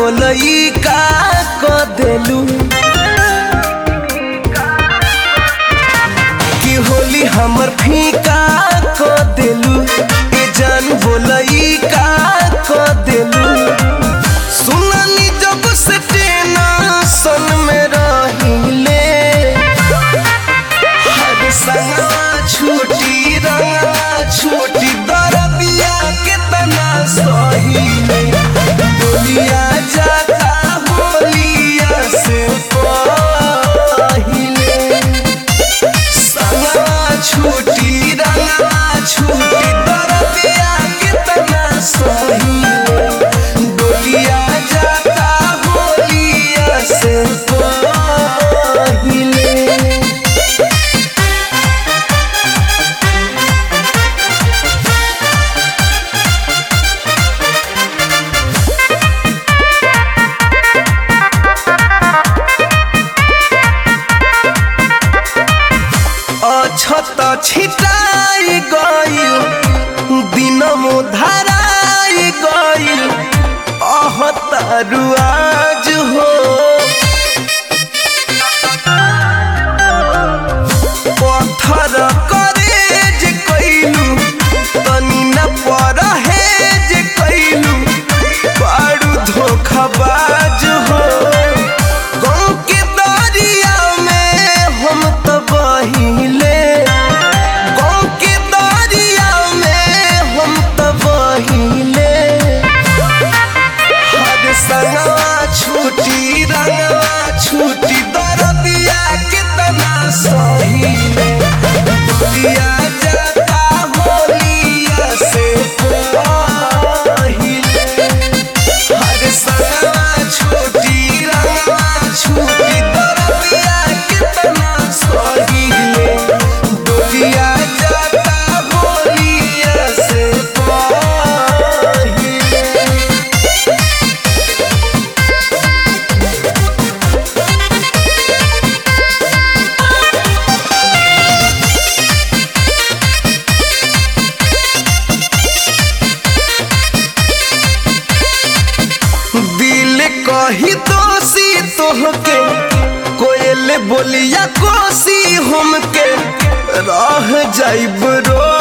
बोलई का क देलू कि होली हमर फीका क देलू ए जान बोलई का क देलू सुननी जब से टेंशन में रहिले हर संगवा छूटी रंगवा छूटी दरदिया कितना सही बोलिया जाता होलिया से पहिले संगवा छूटी रंगवा छूटी दरदिया कितना सही बोलिया जाता होलिया से पहिले अछत छिटाई गइल दिनमो धराई गइल अहतारु आज हो पत्थर करेज कइलू तनी न परहेज कइलू बड़ू धोखाबाज हो गाँव के दरिया में हम तो बहिले गाँव के दरिया में हम तो बहिले हर संगवा छूटी रंगवा छूटी दरदिया कितना सही दिया जाता होलिया से पहिले हर संगवा छूटी रंगवा छूटी दरदिया कितना सही डोलिया जाता होलिया से पहिले दिल कही दोषी तोहके कोयल बोलिया कोसी हमके रह जाइब रो